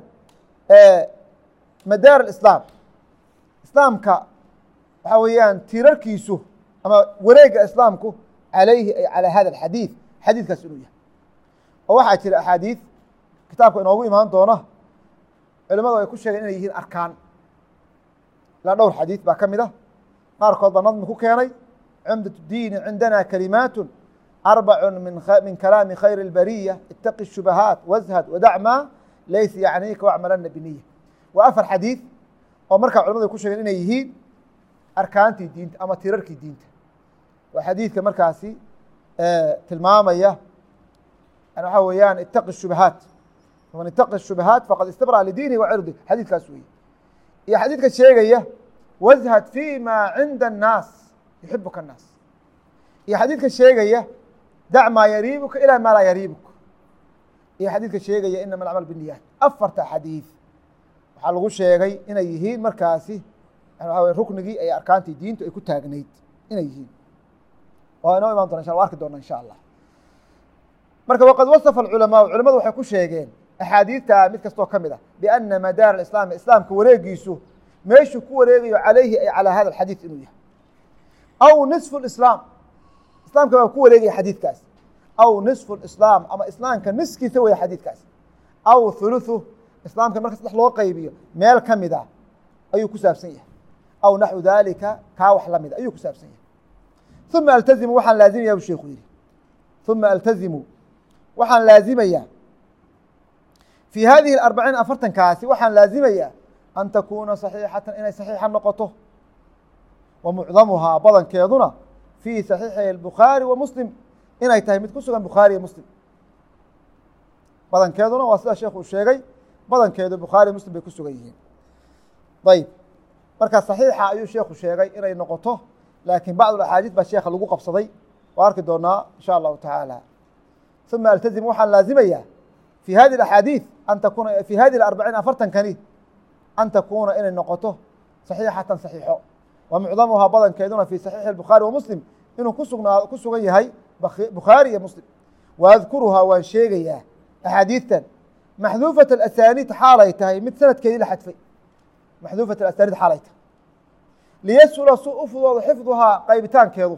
madaar alislaam islaamka waxaa weeyaan tiirarkiisu ama wareega islaamku calayhi ay calaa hada alxadiid xadiidkaas inuu yahay oo waxaa jira axaadiid kitaabka inoogu imaan doona culimadu ay ku sheegeen inay yihiin arkaan ilaa dhowr xadiid baa ka mid ah qaarkood baa nadmi ku keenay cumdaة الdiini cindana kalimaat arbac min kalaami khayr اlbariya itaqi الshubahaat washad wadac ma laysa yacniika wacmalana biniya waa afar xadiid oo markaa culamadu ay ku sheegeen inay yihiin arkaantii diinta ama tirarkii diinta waa xadiidka markaasi tilmaamaya waxaa weeyaan itaqi الshubahaat man itaqi الshubahaat faqad istabra lidiinihi wacirdi xadiidkaas weeye iyo xadiidka sheegaya washad fi ma cinda الnaas yuxibuka الnaas iyo xadiidka sheegaya dac maa yariibuka ilaa maa laa yariibuk iyo xadiidka sheegaya inama alacmal biniyaat afarta xadiid waxaa lagu sheegay inay yihiin markaasi waa ruknigii ay arkaantii diintu ay ku taagnayd inay yihiin waa inoo imaan dona insha arki doona insha allah marka waqad wasafa alculamaau culamadu waxay ku sheegeen axaadiidta mid kastoo ka mid ah biana madaar islaam islaamka wareegiisu meeshuu ku wareegayo calayhi ay calaa hada alxadiid inuu yahay aw nisfu islaam islaamka baa ku wareegaya xadiidkaas aw nisfu islaam ama islaamka niskiisa weya xadiidkaas aw huluthu islaamka marka saddex loo qaybiyo meel ka mid a ayuu ku saabsan yahay aw naxwu dalika kaa wax lamida ayuu ku saabsan yahay uma altazimu waxaan laazimaya bu sheikhu yihi uma altazimu waxaan laazimayaa fii hadihi arbaciin afartankaasi waxaan laazimayaa an takuuna saxiixatan inay saxiixa noqoto wa mucdamuhaa badankeeduna fii saxiixi الbukhaari wa muslim inay tahay mid ku sugan bukhaari iyo muslim badankeeduna waa sida sheekh uu sheegay badankeedu bukhaari muslim bay ku sugan yihiin ayb marka صaxiixa ayuu sheekhu sheegay inay noqoto laakiin bacd axaadiis baa sheekha lagu qabsaday waa arki doonaa insha allahu taعaalى ثuma altazim waxaan laazimaya fi hadi اaxaadiiث an takuna fi hadi arbaciin afartankani an takuuna inay noqoto صaxiixatan صaxiixo wa mucdamuhaa badankeeduna fi صaxiixi الbukhaari wa muslim inuu kusugnaa ku sugan yahay bukhaari iyo muslim waadkuruhaa waan sheegayaa axaadiidtan maxduufaة asaaniid xaalay tahay mid sanadkeedii la xadfay maxduufaة asaaniid xaalay tahay liyasula su u fudoodo xifduhaa qaybitaankeedu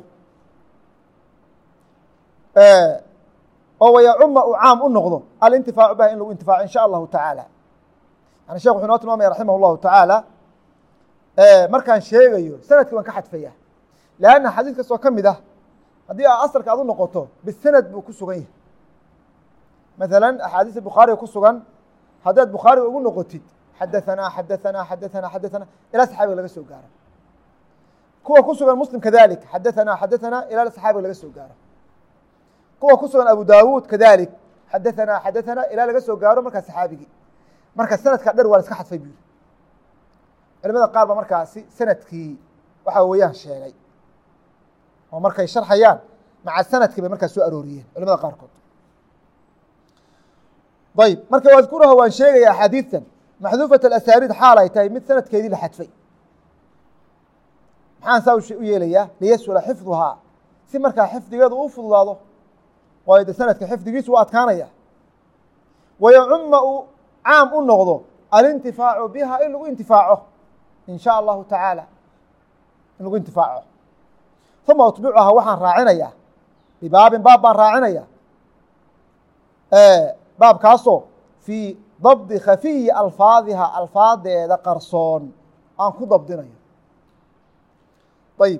oo wayacuma uu caam u noqdo alintifaacu bah in lagu intifaaco in sha allahu tacaala yani shekh wuxuu inoo tilmaamaya raximah اllahu tacaala markaan sheegayo sanadkii waan ka xadfaya lanna xadiis kastoo ka mid ah haddii a asalka aad u noqoto bisanad buu ku sugan yahay maثala axaadiista bukhaariga ku sugan haddaad bukhaariga ugu noqotid xadaثanaa xadaثanaa xadaثanaa xadaثanaa ilaa saxaabiga laga soo gaaro kuwa ku sugan muslim kadalik xadaثanaa xadaثanaa ilaa saxaabiga laga soo gaaro kuwa ku sugan abu dawuud kadalik xadaثanaa xadaثanaa ilaa laga soo gaaro markaa saxaabigii marka sanadkaa dher waa la iska xadfay buyiri culimada qaar ba markaasi sanadkii waxa weeyaan sheegay oo markay sharxayaan maca sanadkii bay markaas soo arooriyeen culimada qaarkood ayb marka wadkuraha waan sheegaya axaadiidtan maxduufaة asaaniid xaal ay tahay mid sanadkeedii la xadfay maxaan saa u yeelayaa liyasula xifduhaa si markaa xifdigeedu u fududaado waayo de sanadka xifdigiisu u adkaanaya wayacuma uu caam u noqdo alintifaacu biha in lagu intifaaco in sha allahu tacaala in lagu intifaaco uma utbicuhaa waxaan raacinaya bibaabin baab baan raacinaya baabkaasoo fii dabdi khafiyi alfaadiha alfaadeeda qarsoon aan ku dabdinayo ayib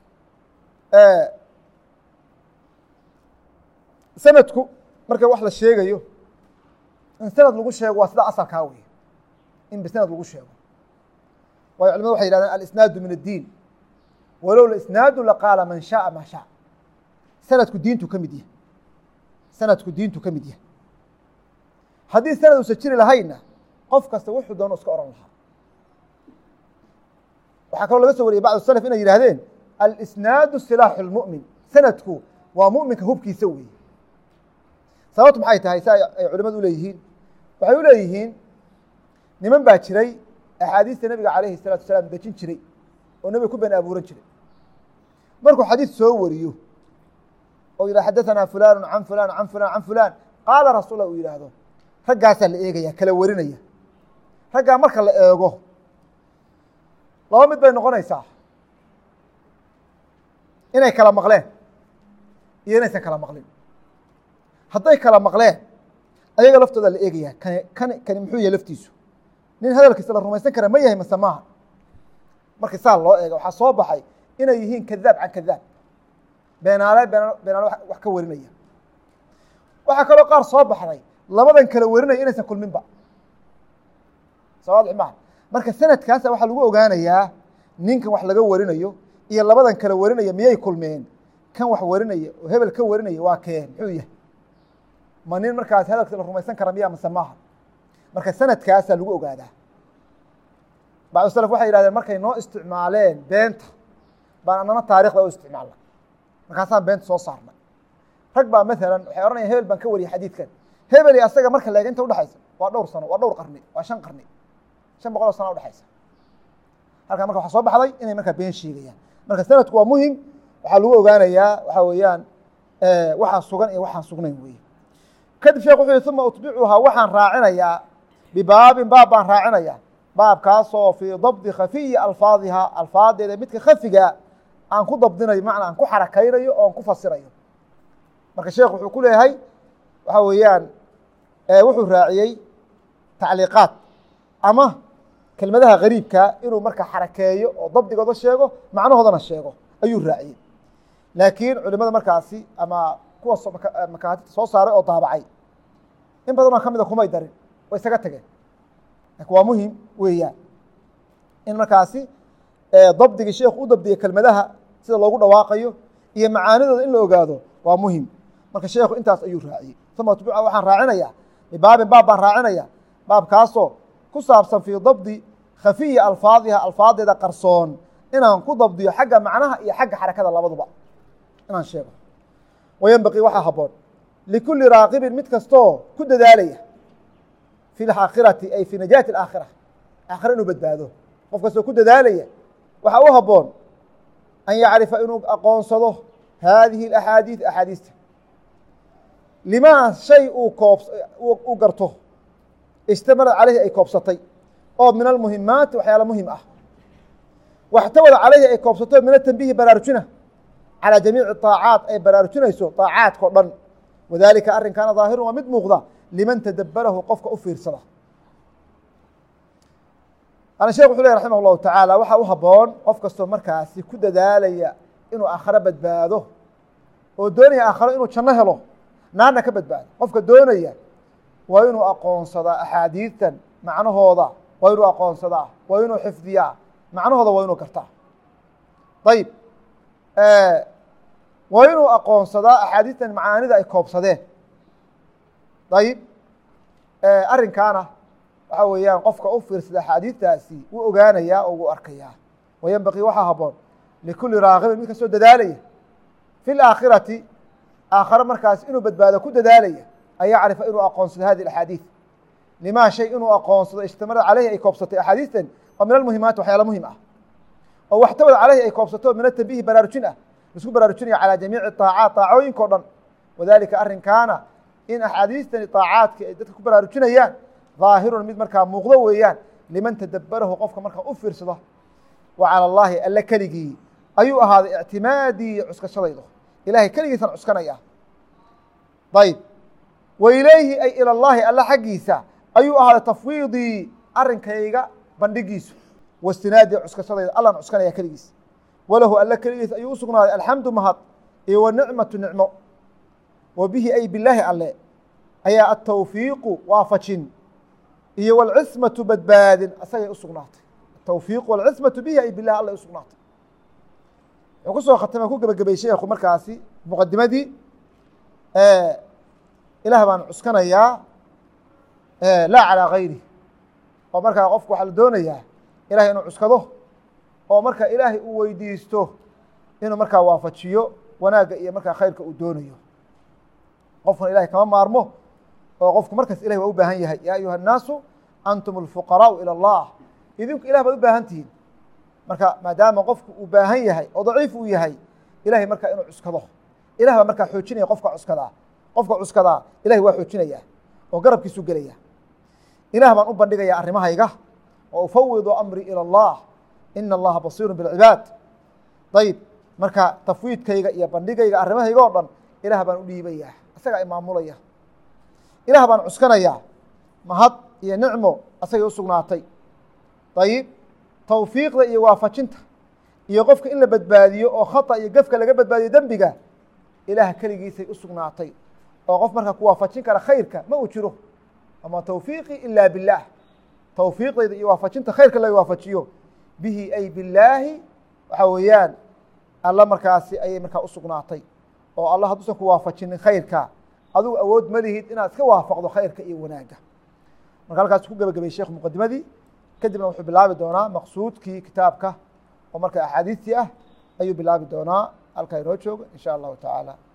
sanadku marka wax la sheegayo in sanad lagu sheego waa sida asalkaa wey in bisanad lagu sheego waayo culimadu waxay yihahdeen alisnaadu min addiin walow isnaadu laqaala man shaءa maa shaء sanadku diintu ka mid yahay sanadku diintu ka mid yahay haddii sanad uusa jiri lahayna qof kasta wuxuu doono iska oran lahaa waxaa kaloo laga soo wariyay bacd salaf inay yidhahdeen alisnaadu silaaxu اlmu'min sanadku waa mu'minka hubkiisa weeye sababtu maxay tahay si ay culimadu uleeyihiin waxay u leeyihiin niman baa jiray axaadiista nebiga calayhi الsalatu wasalaam dejin jiray oo nebiga ku been abuuran jiray markuu xadiis soo wariyo oo yidhah xadaثanaa fulanu can fulan can fulan can fulan qaala rasuul uu yidhaahdo raggaasaa la eegaya kala warinaya raggaa marka la eego laba mid bay noqonaysaa inay kala maqleen iyo inaysan kala maqlin hadday kala maqleen ayaga laftooda la eegaya kani kani kani muxuu yahay laftiisu nin hadalkiisa la rumaysan kara ma yahay mase maaha markii saa loo eega waxaa soo baxay inay yihiin kadaab can kadaab beenaale been beenaale wax ka warinaya waxaa kaloo qaar soo baxday labadan kala warinaya inaysan kulminba sawaadix maha marka sanadkaasa waxaa lagu ogaanayaa ninkan wax laga warinayo iyo labadan kala warinaya miyay kulmeen kan wax warinaya oo hebel ka warinaya waa kee muxuu yahay ma nin markaas hadalkiisa la rumaysan kara miya mase maaha marka sanadkaasaa lagu ogaadaa bacdu salaf waxay yihahdeen markay noo isticmaaleen beenta baan anana taarikhda u isticmaalna markaasaan beenta soo saarnay rag baa maalan waxay ohanaya hebel baan ka wariyay xadiidkan hebeli asaga marka leega inta udhexaysa waa dhowr sano waa dhowr qarni waa shan qarni shan boqol oo sana udhexaysa halkaa marka waxaa soo baxday inay markaa been sheegayaan marka sanadku waa muhim waxaa lagu ogaanayaa waxaa weeyaan waxaa sugan iyo waxaan sugnayn weye kadib sheekh wuxuu yihi uma utbicuhaa waxaan raacinayaa bibaabin baab baan raacinayaa baabkaasoo fii dabdi khafiyi alfaadiha alfaadeeda midka khafiga aan ku dabdinayo macnaa aan ku xarakaynayo oo aan ku fasirayo marka sheekh wuxuu ku leeyahay waxaa weeyaan wuxuu raaciyey tacliiqaad ama kelmadaha gariibka inuu marka xarakeeyo oo dabdigooda sheego macnahoodana sheego ayuu raaciyey laakiin culimada markaasi ama kuwa makaatibta soo saaray oo daabacay in badanoo ka mida kumay darin way isaga tageen lakin waa muhim weeyaan in markaasi dabdigii sheekhu u dabdiya kelmadaha sida loogu dhawaaqayo iyo macaanidooda in la ogaado waa muhim marka sheekhu intaas ayuu raaciyey uma atbuca waxaan raacinayaa bibaabin baab baan raacinaya baabkaasoo ku saabsan fii dabdi khafiyi alfaadiha alfaadeeda qarsoon inaan ku dabdiyo xagga macnaha iyo xagga xarakada labaduba inaan sheego wayanbaqii waxaa haboon likulli raaqibin mid kastoo ku dadaalaya fi laakhirati ay fi najaati alaakhira aakhira inuu badbaado qof kastoo ku dadaalaya waxaa u haboon an yacrifa inuu aqoonsado haadihi alaxaadiid axaadiista limaa shay uu koob uu garto ishtamalad caleyhi ay koobsatay oo min almuhimaati waxyaala muhim ah waxtawada caleyhi ay koobsato min atanbihi baraarujina calى jamiici طaacaat ay baraarujinayso طaacaadkao dhan wadalika arrinkaana ظaahirun waa mid muuqda liman tadabarahu qofka u fiirsada ana shekh wuxu ley raximah الlahu taعaalى waxaa u haboon qof kastoo markaasi ku dadaalaya inuu aakharo badbaado oo doonaya aakharo inuu janno helo naarna ka badbaado qofka doonaya waa inuu aqoonsadaa axaadiidtan macnahooda waa inuu aqoonsadaa waa inuu xifdiyaa macnahooda waa inuu gartaa ayib waa inuu aqoonsadaa axaadiistan macaanida ay koobsadeen ayib arrinkaana waxa weeyaan qofka u fiirsada axaadiistaasi wuu ogaanayaa oo wuu arkayaa wayanbaqii waxaa haboon likulli raaqibin mid kastoo dadaalaya fi laakhirati aakhare markaas inuu badbaado ku dadaalaya an yacrifa inuu aqoonsado hadi axaadiid limaa shay inuu aqoonsado ishtamalad caleyhi ay koobsatay axaadiistan oo min almuhimaati waxyaala muhim ah oo waxtawad caleyhi ay koobsato min atanbihi baraarujin ah laisku baraarujinaya calى jamiici طaacaat طaacooyinka o dhan wadalika arrinkaana in axaadiistani طaacaadka ay dadka ku baraarujinayaan ظaahirun mid markaa muuqdo weeyaan liman tadabarahu qofka markaa u fiirsado wa calى اllahi alle keligii ayuu ahaaday ictimaadii cuskashadaydo ilahay keligiisan cuskanaya ayb wa ilayhi ay ilى اllahi alle xaggiisa ayuu ahaaday tafwiidii arrinkayga bandhigiisu wastinaadii cuskashadayda allan cuskanaya keligiis walahu alle keligiis ayuu u sugnaaday alxamdu mahad iyo wanicmatu nicmo wa bihi ay bilaahi alle ayaa atawfiiqu waafajin iyo walcismatu badbaadin asagay u sugnaatay atawfiiqu walcismatu bihi ay bilahi alle u sugnaatay wuxuu ku soo khatamay ku gebagabay sheekhu markaasi muqadimadii ilaah baan cuskanayaa laa calaa gayri oo markaa qofku waxaa la doonayaa ilahay inuu cuskado oo marka ilaahay uu weydiisto inuu markaa waafajiyo wanaagga iyo markaa khayrka uu doonayo qofkuna ilahay kama maarmo oo qofku markaas ilahay waa u baahan yahay yaa ayuha الnaasu antum اlfuqaraau ilى اllah idinku ilah baad u baahan tihiin marka maadaama qofku uu baahan yahay oo daciif uu yahay ilahay markaa inuu cuskado ilah baa markaa xoojinaya qofka cuskadaa qofka cuskadaa ilahay waa xoojinaya oo garabkiisu gelaya ilah baan u bandhigaya arrimahayga wa ufawidu amri ilى اllah ina allaha basiiru bاlcibaad ayib marka tafwiidkayga iyo bandhigayga arrimahayga o dhan ilaah baan u dhiibaya isagaa imaamulaya ilaah baan cuskanayaa mahad iyo nicmo asagay u sugnaatay ayib tawfiiqda iyo waafajinta iyo qofka in la badbaadiyo oo khata iyo gefka laga badbaadiyo dembiga ilaah keligiisay u sugnaatay oo qof markaa ku waafajin kara khayrka ma uu jiro ama tawfiiqi ila bilaah tawfiiqdayda iyo waafajinta khayrka laga waafajiyo bihi ay bilaahi waxa weeyaan alla markaasi ayay markaa u sugnaatay oo alla hadduusan ku waafajinin khayrka adigu awood ma lihid inaad iska waafaqdo khayrka iyo wanaagga marka halkaas ku gebagabay sheekhu muqadimadii kadibna wuxuu bilaabi doonaa maqsuudkii kitaabka oo marka axaadiistii ah ayuu bilaabi doonaa halkaa inoo joogo in sha allahu tacaala